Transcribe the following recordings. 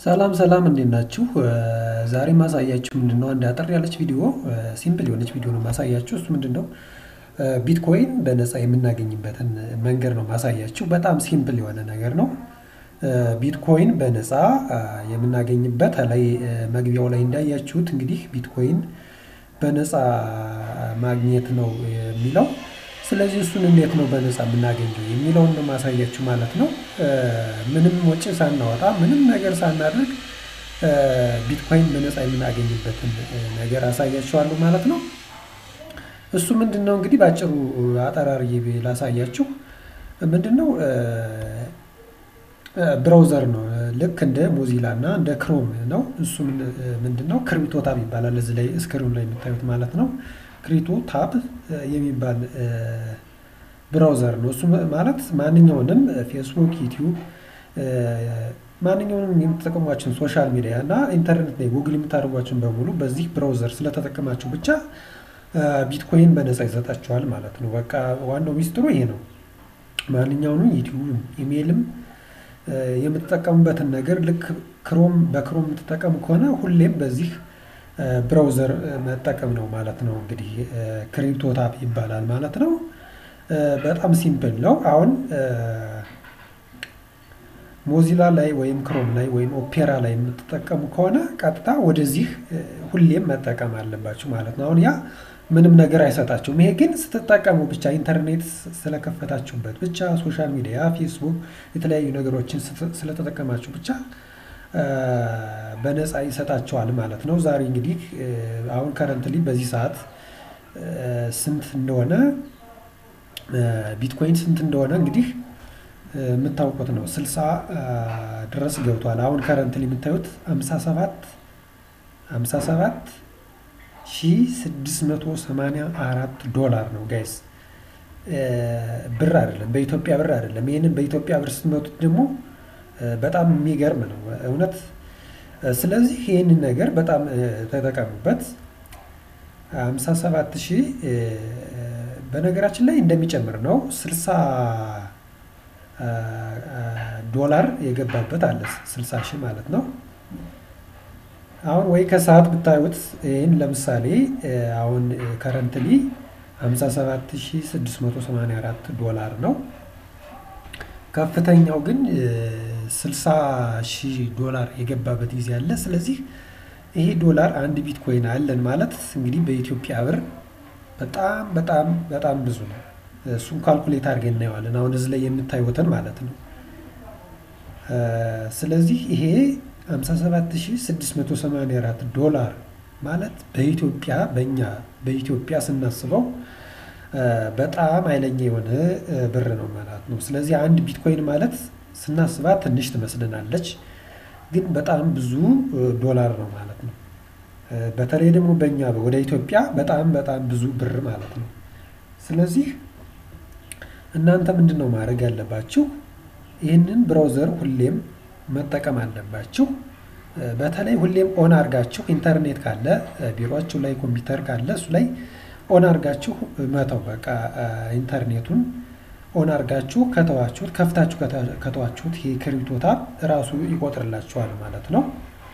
ሰላም ሰላም እንዴት ናችሁ? ዛሬ ማሳያችሁ ምንድነው አንድ አጠር ያለች ቪዲዮ ሲምፕል የሆነች ቪዲዮ ነው ማሳያችሁ። እሱ ምንድነው ቢትኮይን በነፃ የምናገኝበትን መንገድ ነው ማሳያችሁ። በጣም ሲምፕል የሆነ ነገር ነው። ቢትኮይን በነፃ የምናገኝበት ላይ መግቢያው ላይ እንዳያችሁት እንግዲህ ቢትኮይን በነፃ ማግኘት ነው የሚለው። ስለዚህ እሱን እንዴት ነው በነፃ የምናገኘው የሚለውን ነው ማሳያችሁ ማለት ነው። ምንም ወጪ ሳናወጣ ምንም ነገር ሳናደርግ ቢትኮይን በነፃ የምናገኝበትን ነገር አሳያችኋለሁ ማለት ነው። እሱ ምንድነው እንግዲህ በአጭሩ አጠራርዬ ላሳያችሁ። ምንድነው ብራውዘር ነው ልክ እንደ ሞዚላ እና እንደ ክሮም ነው። እሱ ምንድነው ክሪፕቶ ታብ ይባላል እዚህ ላይ ስክሪኑ ላይ የምታዩት ማለት ነው። ክሪቶ ታብ የሚባል ብራውዘር ነው። እሱ ማለት ማንኛውንም ፌስቡክ፣ ዩቲዩብ ማንኛውንም የምትጠቀሟቸውን ሶሻል ሚዲያ እና ኢንተርኔት ላይ ጉግል የምታደርጓቸውን በሙሉ በዚህ ብራውዘር ስለተጠቀማችሁ ብቻ ቢትኮይን በነፃ ይሰጣችኋል ማለት ነው። በቃ ዋናው ሚስጥሩ ይሄ ነው። ማንኛውንም ዩቲዩብም ኢሜይልም የምትጠቀሙበትን ነገር ልክ ክሮም በክሮም የምትጠቀሙ ከሆነ ሁሌም በዚህ ብራውዘር መጠቀም ነው ማለት ነው። እንግዲህ ክሪፕቶ ታብ ይባላል ማለት ነው። በጣም ሲምፕል ነው። አሁን ሞዚላ ላይ ወይም ክሮም ላይ ወይም ኦፔራ ላይ የምትጠቀሙ ከሆነ ቀጥታ ወደዚህ ሁሌም መጠቀም አለባችሁ ማለት ነው። አሁን ያ ምንም ነገር አይሰጣችሁም። ይሄ ግን ስትጠቀሙ ብቻ ኢንተርኔት ስለከፈታችሁበት ብቻ ሶሻል ሚዲያ፣ ፌስቡክ የተለያዩ ነገሮችን ስለተጠቀማችሁ ብቻ በነፃ ይሰጣቸዋል ማለት ነው። ዛሬ እንግዲህ አሁን ከረንትሊ በዚህ ሰዓት ስንት እንደሆነ ቢትኮይን ስንት እንደሆነ እንግዲህ የምታውቁት ነው። ስልሳ ድረስ ገብቷል። አሁን ከረንትሊ የምታዩት ሃምሳ ሰባት ሃምሳ ሰባት ሺ ስድስት መቶ ሰማንያ አራት ዶላር ነው ጋይስ። ብር አይደለም፣ በኢትዮጵያ ብር አይደለም። ይህንን በኢትዮጵያ ብር ስትመቱት ደግሞ በጣም የሚገርም ነው እውነት። ስለዚህ ይህንን ነገር በጣም ተጠቀሙበት። ሃምሳ ሰባት ሺህ በነገራችን ላይ እንደሚጨምር ነው። ስልሳ ዶላር የገባበት አለ ስልሳ ሺህ ማለት ነው። አሁን ወይ ከሰዓት ብታዩት ይህን ለምሳሌ አሁን ከረንትሊ 57684 ዶላር ነው። ከፍተኛው ግን 60 ሺህ ዶላር የገባበት ጊዜ አለ። ስለዚህ ይሄ ዶላር አንድ ቢትኮይን አለን ማለት እንግዲህ በኢትዮጵያ ብር በጣም በጣም በጣም ብዙ ነው። እሱን ካልኩሌት አድርገን እናየዋለን። አሁን እዚህ ላይ የምታዩትን ማለት ነው። ስለዚህ ይሄ 57684 ዶላር ማለት በኢትዮጵያ በእኛ በኢትዮጵያ ስናስበው በጣም ኃይለኛ የሆነ ብር ነው ማለት ነው። ስለዚህ አንድ ቢትኮይን ማለት ስናስባት ትንሽ ትመስልናለች፣ ግን በጣም ብዙ ዶላር ነው ማለት ነው። በተለይ ደግሞ በእኛ ወደ ኢትዮጵያ በጣም በጣም ብዙ ብር ማለት ነው። ስለዚህ እናንተ ምንድን ነው ማድረግ ያለባችሁ? ይህንን ብራውዘር ሁሌም መጠቀም አለባችሁ። በተለይ ሁሌም ኦን አድርጋችሁ ኢንተርኔት ካለ ቢሮችሁ ላይ ኮምፒውተር ካለ እሱ ላይ ኦን አድርጋችሁ መተው። በቃ ኢንተርኔቱን ኦን አድርጋችሁ ከተዋችሁት ከፍታችሁ ከተዋችሁት ይሄ ክሪፕቶ ታብ እራሱ ይቆጥርላችኋል ማለት ነው።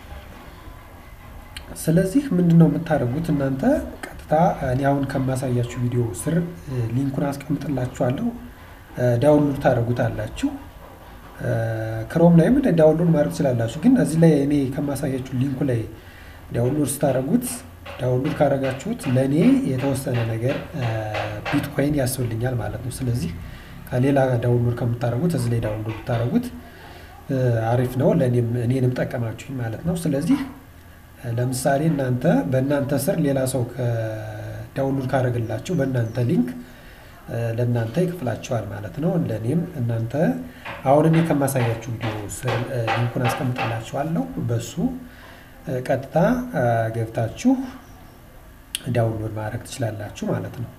ስለዚህ ምንድን ነው የምታደርጉት እናንተ ቀጥታ እኔ አሁን ከማሳያችሁ ቪዲዮ ስር ሊንኩን አስቀምጥላችኋለሁ። ዳውንሎድ ታደርጉታላችሁ። ክሮም ላይም ዳውንሎድ ማድረግ ትችላላችሁ። ግን እዚህ ላይ እኔ ከማሳያችሁ ሊንኩ ላይ ዳውንሎድ ስታደርጉት ዳውንሎድ ካደረጋችሁት ለእኔ የተወሰነ ነገር ቢትኮይን ያስብልኛል ማለት ነው። ስለዚህ ከሌላ ዳውንሎድ ከምታደርጉት እዚህ ላይ ዳውንሎድ ብታደርጉት አሪፍ ነው። ለእኔም እኔንም ጠቀማችሁኝ ማለት ነው። ስለዚህ ለምሳሌ እናንተ በእናንተ ስር ሌላ ሰው ዳውንሎድ ካደረግላችሁ በእናንተ ሊንክ ለእናንተ ይክፍላችኋል ማለት ነው። ለእኔም እናንተ አሁን እኔ ከማሳያችሁ ቪዲዮ ስር ሊንኩን አስቀምጥላችኋለሁ። በሱ ቀጥታ ገብታችሁ ዳውንሎድ ማድረግ ትችላላችሁ ማለት ነው።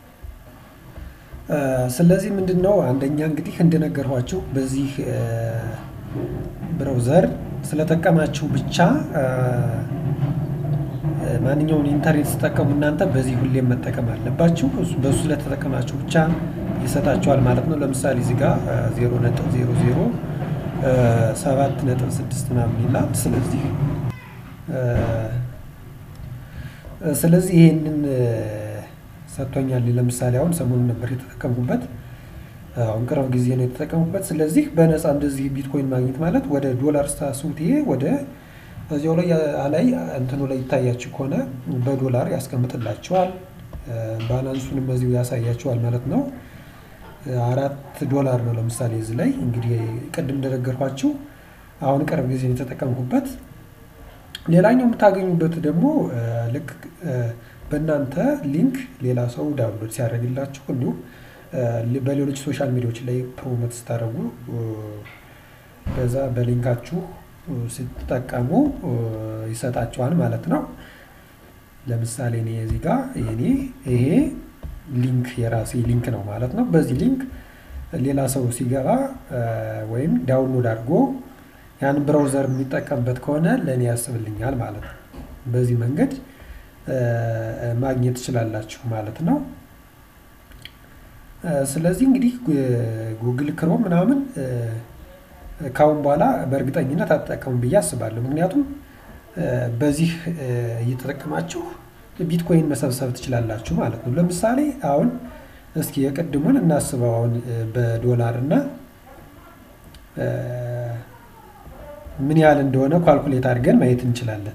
ስለዚህ ምንድን ነው አንደኛ እንግዲህ እንደነገርኳችሁ በዚህ ብራውዘር ስለጠቀማችሁ ብቻ ማንኛውን ኢንተርኔት ስትጠቀሙ እናንተ በዚህ ሁሌም መጠቀም አለባችሁ። በሱ ስለተጠቀማችሁ ብቻ ይሰጣችኋል ማለት ነው። ለምሳሌ እዚህ ጋር ዜሮ ነጥብ ዜሮ ዜሮ ሰባት ነጥብ ስድስት ምናምን ይላል። ስለዚህ ስለዚህ ይሄንን ሰጥቶኛል። ለምሳሌ አሁን ሰሞኑን ነበር የተጠቀምኩበት፣ አሁን ቅርብ ጊዜ ነው የተጠቀምኩበት። ስለዚህ በነፃ እንደዚህ ቢትኮይን ማግኘት ማለት ወደ ዶላር ስታስቡት ይሄ ወደ እዚያው ላይ ላይ እንትኑ ላይ ይታያችሁ ከሆነ በዶላር ያስቀምጥላቸዋል። ባላንሱንም እዚሁ ያሳያቸዋል ማለት ነው። አራት ዶላር ነው ለምሳሌ እዚህ ላይ እንግዲህ ቅድም እንደነገርኳችሁ አሁን ቅርብ ጊዜ የተጠቀምኩበት። ሌላኛው የምታገኙበት ደግሞ ልክ በእናንተ ሊንክ ሌላ ሰው ዳውንሎድ ሲያደርግላችሁ እንዲሁም በሌሎች ሶሻል ሚዲያዎች ላይ ፕሮሞት ስታደርጉ በዛ በሊንካችሁ ስትጠቀሙ ይሰጣቸዋል ማለት ነው። ለምሳሌ እኔ እዚህ ጋር እኔ ይሄ ሊንክ የራሴ ሊንክ ነው ማለት ነው። በዚህ ሊንክ ሌላ ሰው ሲገባ ወይም ዳውንሎድ አድርጎ ያን ብራውዘር የሚጠቀምበት ከሆነ ለእኔ ያስብልኛል ማለት ነው። በዚህ መንገድ ማግኘት ትችላላችሁ ማለት ነው። ስለዚህ እንግዲህ ጉግል ክሮም ምናምን ካሁን በኋላ በእርግጠኝነት አትጠቀሙ ብዬ አስባለሁ። ምክንያቱም በዚህ እየተጠቀማችሁ ቢትኮይን መሰብሰብ ትችላላችሁ ማለት ነው። ለምሳሌ አሁን እስኪ የቅድሙን እናስበው። አሁን በዶላር እና ምን ያህል እንደሆነ ኳልኩሌት አድርገን ማየት እንችላለን።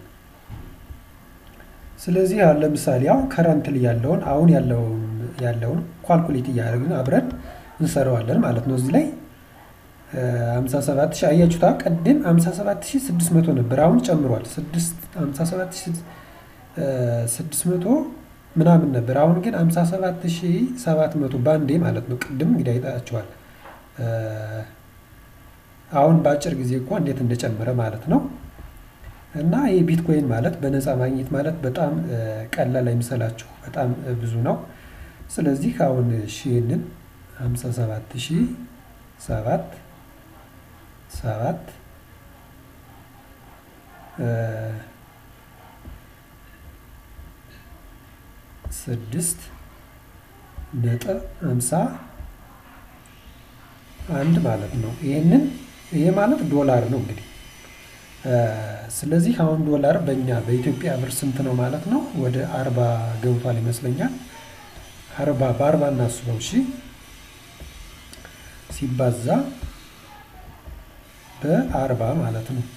ስለዚህ አሁን ለምሳሌ አሁን ከረንትሊ ያለውን አሁን ያለውን ኳልኩሌት እያደረግን አብረን እንሰራዋለን ማለት ነው። እዚህ ላይ 57 ሺህ አያችሁታ። ቅድም 57 ሺህ 600 ነበር፣ አሁን ጨምሯል። 57 ሺህ 600 ምናምን ነበር፣ አሁን ግን 57 ሺህ 700 ባንዴ ማለት ነው። ቅድም እንግዲህ አይታችኋል። አሁን በአጭር ጊዜ እኮ እንዴት እንደጨመረ ማለት ነው። እና ይህ ቢትኮይን ማለት በነፃ ማግኘት ማለት በጣም ቀላል አይምሰላችሁ፣ በጣም ብዙ ነው። ስለዚህ አሁን ይህንን 57 ሺህ ሰባት ሰባት ስድስት ነጥብ ሃምሳ አንድ ማለት ነው። ይህንን ይሄ ማለት ዶላር ነው እንግዲህ። ስለዚህ አሁን ዶላር በእኛ በኢትዮጵያ ብር ስንት ነው ማለት ነው? ወደ አርባ ገብቷል ይመስለኛል። አርባ በአርባ እናስበው እሺ ሲባዛ በአርባ ማለት ነው።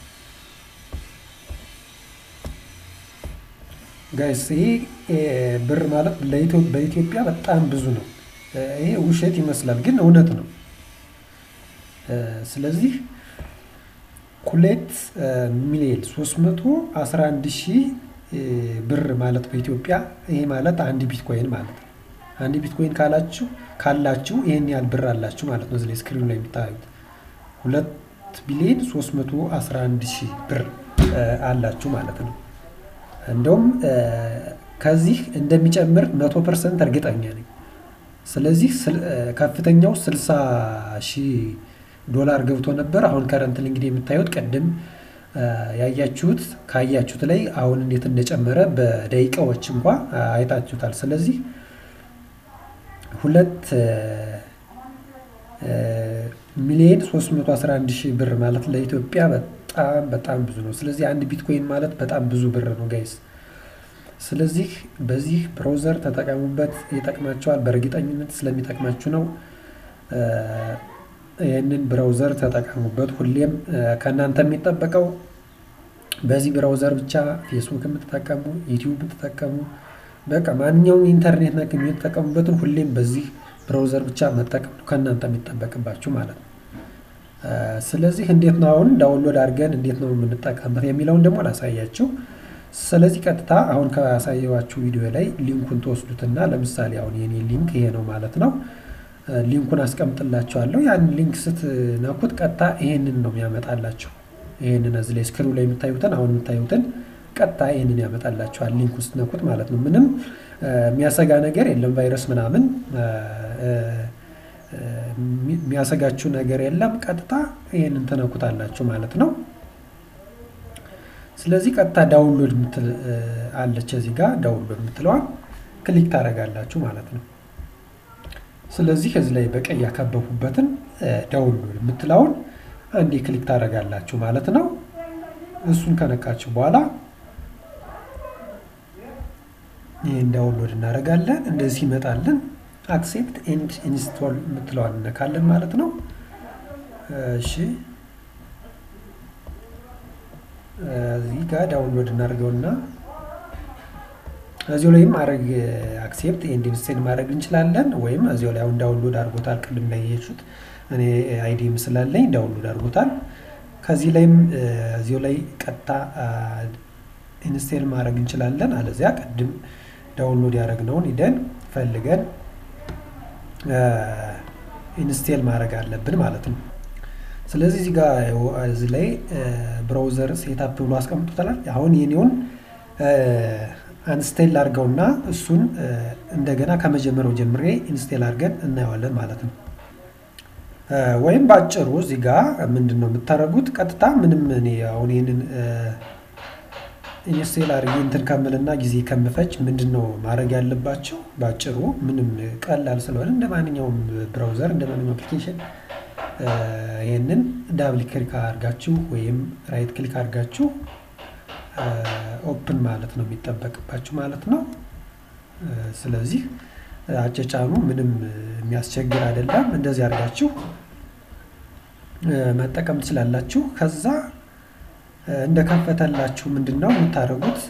ጋይስ ይሄ ብር ማለት በኢትዮጵያ በጣም ብዙ ነው። ይሄ ውሸት ይመስላል ግን እውነት ነው። ስለዚህ ሁለት ሚሊዮን ሶስት መቶ አስራ አንድ ሺህ ብር ማለት በኢትዮጵያ ይሄ ማለት አንድ ቢትኮይን ማለት ነው። አንድ ቢትኮይን ካላችሁ ካላችሁ ይሄን ያህል ብር አላችሁ ማለት ነው። እዚህ ስክሪኑ ላይ የምታዩት ሁለት ቢሊዮን 311 ሺህ ብር አላችሁ ማለት ነው። እንደውም ከዚህ እንደሚጨምር መቶ ፐርሰንት እርግጠኛ ነኝ። ስለዚህ ከፍተኛው 60 ሺህ ዶላር ገብቶ ነበር። አሁን ከረንትል እንግዲህ የምታዩት ቅድም ያያችሁት ካያችሁት ላይ አሁን እንዴት እንደጨመረ በደቂቃዎች እንኳ አይታችሁታል። ስለዚህ ሁለት ሚሊዮን 311 ሺህ ብር ማለት ለኢትዮጵያ በጣም በጣም ብዙ ነው። ስለዚህ አንድ ቢትኮይን ማለት በጣም ብዙ ብር ነው ጋይስ። ስለዚህ በዚህ ብራውዘር ተጠቀሙበት፣ ይጠቅማቸዋል። በእርግጠኝነት ስለሚጠቅማችሁ ነው። ይህንን ብራውዘር ተጠቀሙበት። ሁሌም ከእናንተ የሚጠበቀው በዚህ ብራውዘር ብቻ ፌስቡክ የምትጠቀሙ፣ ዩቲዩብ የምትጠቀሙ፣ በቃ ማንኛውም ኢንተርኔት ነክ የሚጠቀሙበትን ሁሌም በዚህ ብራውዘር ብቻ መጠቀም ነው ከእናንተ የሚጠበቅባችሁ ማለት ነው። ስለዚህ እንዴት ነው አሁን ዳውንሎድ አድርገን እንዴት ነው የምንጠቀምበት የሚለውን ደግሞ ላሳያችሁ። ስለዚህ ቀጥታ አሁን ካሳየዋችሁ ቪዲዮ ላይ ሊንኩን ትወስዱትና ለምሳሌ አሁን የኔ ሊንክ ይሄ ነው ማለት ነው። ሊንኩን አስቀምጥላችኋለሁ። ያን ሊንክ ስትነኩት ቀጥታ ይሄንን ነው የሚያመጣላችሁ። ይሄንን እዚህ ላይ ስክሪኑ ላይ የምታዩትን አሁን የምታዩትን ቀጥታ ይሄንን ያመጣላችኋል ሊንክ ውስጥ ነኩት ማለት ነው። ምንም የሚያሰጋ ነገር የለም። ቫይረስ ምናምን የሚያሰጋችሁ ነገር የለም። ቀጥታ ይሄንን ትነኩታላችሁ ማለት ነው። ስለዚህ ቀጥታ ዳውንሎድ ምትል አለች እዚህ ጋር ዳውንሎድ የምትለዋን ክሊክ ታደርጋላችሁ ማለት ነው። ስለዚህ እዚህ ላይ በቀይ ያከበቡበትን ዳውንሎድ የምትለውን አንዴ ክሊክ ታደርጋላችሁ ማለት ነው። እሱን ከነካችሁ በኋላ ይህን ዳውንሎድ እናደርጋለን። እንደዚህ ይመጣልን። አክሴፕት ኤንድ ኢንስቶል የምትለዋን እነካለን ማለት ነው። እሺ እዚህ ጋር ዳውንሎድ እናደርገውና እዚሁ ላይም ማድረግ አክሴፕት ኤንድ ኢንስቶል ማድረግ እንችላለን። ወይም እዚሁ ላይ አሁን ዳውንሎድ አድርጎታል። ቅድም ላይ የሄድኩት እኔ አይዲም ስላለኝ ዳውንሎድ አድርጎታል። ከዚህ ላይም እዚሁ ላይ ቀጥታ ኢንስቴል ማድረግ እንችላለን። አለዚያ ቅድም ዳውንሎድ ያደረግነውን ሂደን ፈልገን ኢንስቴል ማድረግ አለብን ማለት ነው። ስለዚህ እዚህ ጋር እዚህ ላይ ብራውዘር ሴታፕ ብሎ አስቀምጦታል። አሁን የኔውን አንስቴል አድርገውና እሱን እንደገና ከመጀመሪያው ጀምሬ ኢንስቴል አድርገን እናየዋለን ማለት ነው። ወይም በአጭሩ እዚህ ጋር ምንድን ነው የምታደርጉት? ቀጥታ ምንም እኔ አሁን ይህንን ኢንስቴል አድርጌ እንትን ከምልና ጊዜ ከምፈጅ ምንድን ነው ማድረግ ያለባቸው? በአጭሩ ምንም ቀላል ስለሆነ እንደ ማንኛውም ብራውዘር እንደ ማንኛውም አፕሊኬሽን ይህንን ዳብል ክሊክ አድርጋችሁ ወይም ራይት ክሊክ አድርጋችሁ ኦፕን ማለት ነው የሚጠበቅባችሁ ማለት ነው። ስለዚህ አጨጫኑ ምንም የሚያስቸግር አይደለም። እንደዚህ አድርጋችሁ መጠቀም ትችላላችሁ። ከዛ እንደከፈተላችሁ ምንድን ነው የምታደርጉት?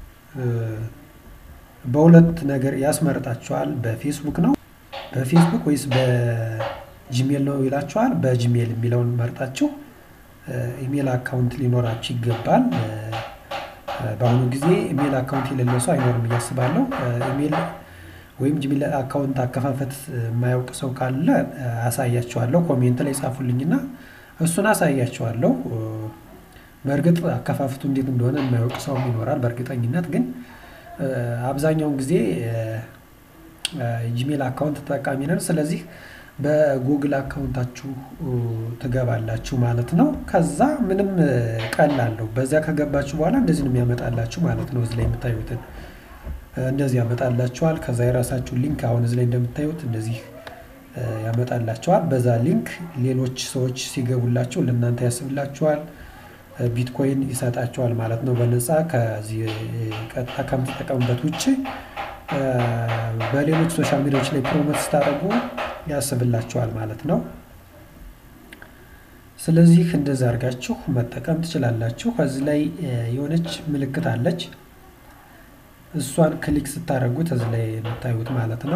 በሁለት ነገር ያስመርጣችኋል። በፌስቡክ ነው በፌስቡክ ወይስ በጂሜል ነው ይላችኋል። በጂሜል የሚለውን መርጣችሁ ኢሜል አካውንት ሊኖራችሁ ይገባል። በአሁኑ ጊዜ ኢሜል አካውንት የሌለው ሰው አይኖርም እያስባለሁ። ኢሜል ወይም ጂሜል አካውንት አከፋፈት የማያውቅ ሰው ካለ አሳያቸዋለሁ። ኮሜንት ላይ ጻፉልኝና እሱን አሳያቸዋለሁ። በእርግጥ አከፋፈቱ እንዴት እንደሆነ የማያውቅ ሰውም ይኖራል በእርግጠኝነት ግን አብዛኛውን ጊዜ ጂሜል አካውንት ተጠቃሚ ነን። ስለዚህ በጉግል አካውንታችሁ ትገባላችሁ ማለት ነው። ከዛ ምንም ቀላለው በዚያ ከገባችሁ በኋላ እንደዚህ ነው የሚያመጣላችሁ ማለት ነው። እዚህ ላይ የምታዩትን እንደዚህ ያመጣላችኋል። ከዛ የራሳችሁ ሊንክ አሁን እዚህ ላይ እንደምታዩት እንደዚህ ያመጣላችኋል። በዛ ሊንክ ሌሎች ሰዎች ሲገቡላችሁ ለእናንተ ያስብላችኋል። ቢትኮይን ይሰጣችኋል ማለት ነው በነፃ ከዚህ ቀጥታ ከምትጠቀሙበት ውጭ በሌሎች ሶሻል ሚዲያዎች ላይ ፕሮሞት ስታደርጉ ያስብላችኋል ማለት ነው። ስለዚህ እንደዛ አድርጋችሁ መጠቀም ትችላላችሁ። ከዚህ ላይ የሆነች ምልክት አለች። እሷን ክሊክ ስታደርጉት እዚህ ላይ የምታዩት ማለት ነው።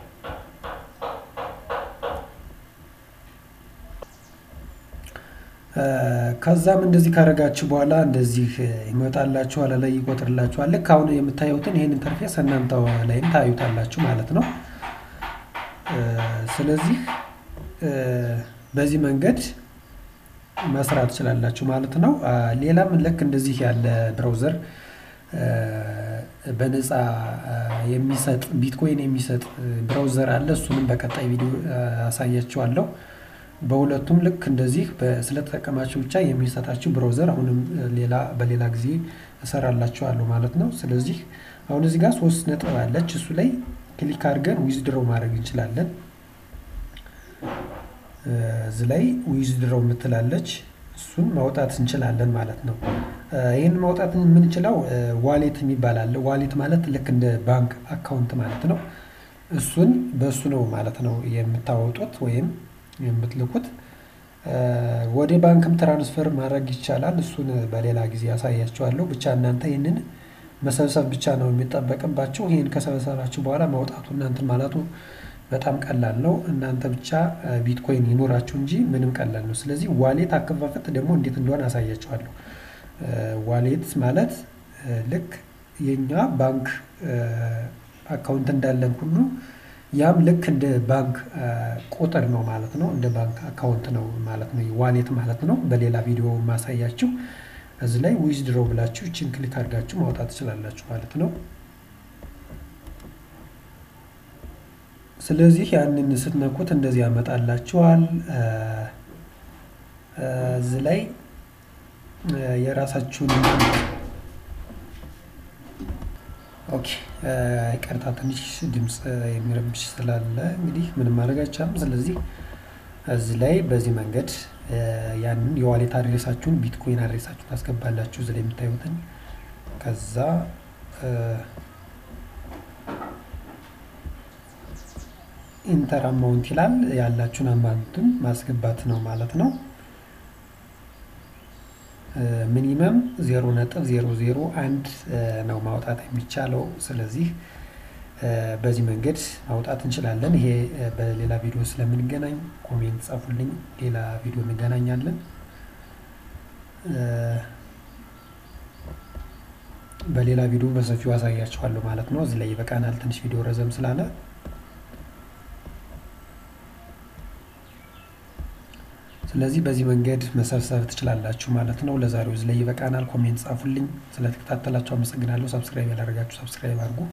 ከዛም እንደዚህ ካደረጋችሁ በኋላ እንደዚህ ይመጣላችኋል፣ ላይ ይቆጥርላችኋል። ልክ አሁን የምታዩትን ይህን ኢንተርፌስ እናንተ ላይም ታዩታላችሁ ማለት ነው። ስለዚህ በዚህ መንገድ መስራት ትችላላችሁ ማለት ነው። ሌላም ልክ እንደዚህ ያለ ብራውዘር በነፃ የሚሰጥ ቢትኮይን የሚሰጥ ብራውዘር አለ። እሱንም በቀጣይ ቪዲዮ አሳያችኋለሁ። በሁለቱም ልክ እንደዚህ ስለተጠቀማችሁ ብቻ የሚሰጣችሁ ብራውዘር አሁንም ሌላ በሌላ ጊዜ እሰራላችኋለሁ ማለት ነው። ስለዚህ አሁን እዚህ ጋር ሶስት ነጥብ አለች። እሱ ላይ ክሊክ አድርገን ዊዝድሮው ማድረግ እንችላለን። እዚህ ላይ ዊዝድሮው የምትላለች እሱን ማውጣት እንችላለን ማለት ነው። ይህን ማውጣት የምንችለው ዋሌት የሚባል አለ። ዋሌት ማለት ልክ እንደ ባንክ አካውንት ማለት ነው። እሱን በእሱ ነው ማለት ነው የምታወጡት ወይም የምትልኩት። ወደ ባንክም ትራንስፈር ማድረግ ይቻላል። እሱን በሌላ ጊዜ ያሳያችኋለሁ። ብቻ እናንተ ይህንን መሰብሰብ ብቻ ነው የሚጠበቅባቸው። ይህን ከሰበሰባችሁ በኋላ ማውጣቱ እናንትን ማለቱ በጣም ቀላል ነው። እናንተ ብቻ ቢትኮይን ይኖራችሁ እንጂ ምንም ቀላል ነው። ስለዚህ ዋሌት አከፋፈት ደግሞ እንዴት እንደሆነ አሳያችኋለሁ። ዋሌት ማለት ልክ የኛ ባንክ አካውንት እንዳለን ሁሉ ያም ልክ እንደ ባንክ ቁጥር ነው ማለት ነው። እንደ ባንክ አካውንት ነው ማለት ነው ዋሌት ማለት ነው። በሌላ ቪዲዮ ማሳያችሁ እዚህ ላይ ዊዝድሮ ብላችሁ ችን ክሊክ አድርጋችሁ ማውጣት ትችላላችሁ ማለት ነው። ስለዚህ ያንን ስትነኩት እንደዚህ ያመጣላችኋል። እዚህ ላይ የራሳችሁን ኦኬ ይቅርታ ትንሽ ድምፅ የሚረብሽ ስላለ እንግዲህ ምንም ማድረግ አይቻልም። ስለዚህ እዚህ ላይ በዚህ መንገድ ያንን የዋሌት አድሬሳችሁን ቢትኮይን አድሬሳችሁን ታስገባላችሁ እዚህ ላይ የምታዩትን ከዛ ኢንተር አማውንት ይላል ያላችሁን አማውንትን ማስገባት ነው ማለት ነው። ሚኒመም ዜሮ ነጥብ ዜሮ ዜሮ አንድ ነው ማውጣት የሚቻለው። ስለዚህ በዚህ መንገድ ማውጣት እንችላለን። ይሄ በሌላ ቪዲዮ ስለምንገናኝ ኮሜንት ጻፉልኝ። ሌላ ቪዲዮ እንገናኛለን። በሌላ ቪዲዮ በሰፊው አሳያችኋለሁ ማለት ነው። እዚህ ላይ ይበቃናል። ትንሽ ቪዲዮ ረዘም ስላለ ስለዚህ በዚህ መንገድ መሰብሰብ ትችላላችሁ ማለት ነው። ለዛሬው እዚህ ላይ ይበቃናል። ኮሜንት ጻፉልኝ። ስለተከታተላችሁ አመሰግናለሁ። ሰብስክራይብ ያላደረጋችሁ ሰብስክራይብ አድርጉ።